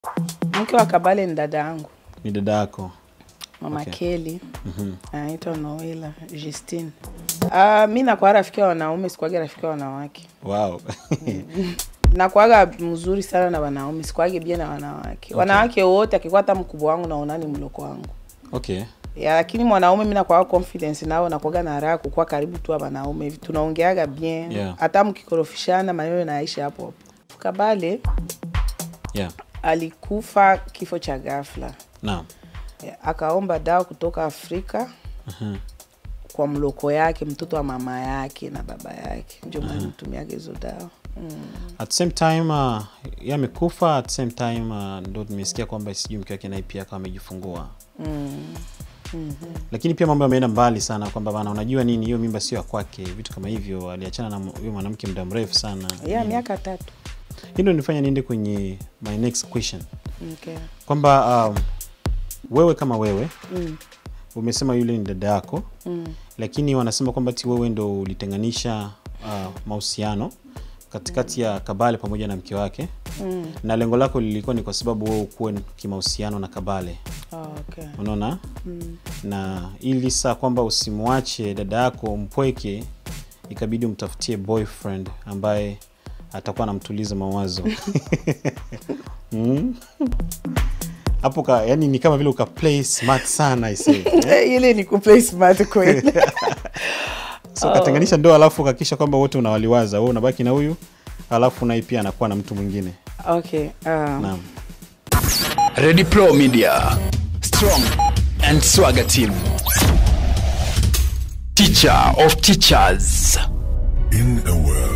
Mke wa Kabale ni dada yangu Ni dada yako. mama Okay. Kelly anaitwa Noela Justine. Uh, mi nakuwa rafiki wa wanaume, sikuwage rafiki wa wanawake. Wow. Nakuwaga mzuri sana na wanaume, sikuwage bia na wanawake. Wanawake wote akikuwa hata mkubwa wangu naona ni mloko wangu okay. ya, lakini mwanaume mi nakuwaga confidence nao, nakuwaga na raha kukuwa karibu tu wa wanaume hivi, tunaongeaga bien Yeah. hata mkikorofishana maneno naisha hapo hapo. Kabale Yeah. alikufa kifo cha ghafla. Naam. Ya, akaomba dawa kutoka Afrika Mhm. kwa mloko yake, mtoto wa mama yake na baba yake, ndio maana mtumiaga hizo dawa mm. At the same time uh, yeye amekufa at the same time uh, ndo tumesikia kwamba sijui mke wake naye pia akawa amejifungua. Mm. Lakini pia mambo yameenda mbali sana kwamba bana, unajua nini, hiyo mimba sio ya kwake, vitu kama hivyo. Aliachana na huyo mwanamke muda mrefu sana. ya Nini. miaka tatu Hii ndo nifanya niende kwenye my next question okay. kwamba um, wewe kama wewe mm. umesema yule ni dada yako Mm. lakini wanasema kwamba ti wewe ndo ulitenganisha uh, mahusiano katikati ya Kabale pamoja na mke wake Mm. na lengo lako lilikuwa ni kwa sababu wewe ukuwe kimahusiano na Kabale, Oh, okay. unaona mm. na ili saa kwamba usimwache dada yako mpweke, ikabidi umtafutie boyfriend ambaye atakuwa anamtuliza mawazo Mm. hapo ka, yani ni kama vile uka play smart sana I say. ile ni kuplay smart kweli so ukatenganisha ndoa alafu ukakisha kwamba wote unawaliwaza wewe unabaki na huyu alafu naye pia anakuwa na mtu mwingine okay. um, naam Ready Pro Media. Strong and Swagger Team. Teacher of teachers. In a world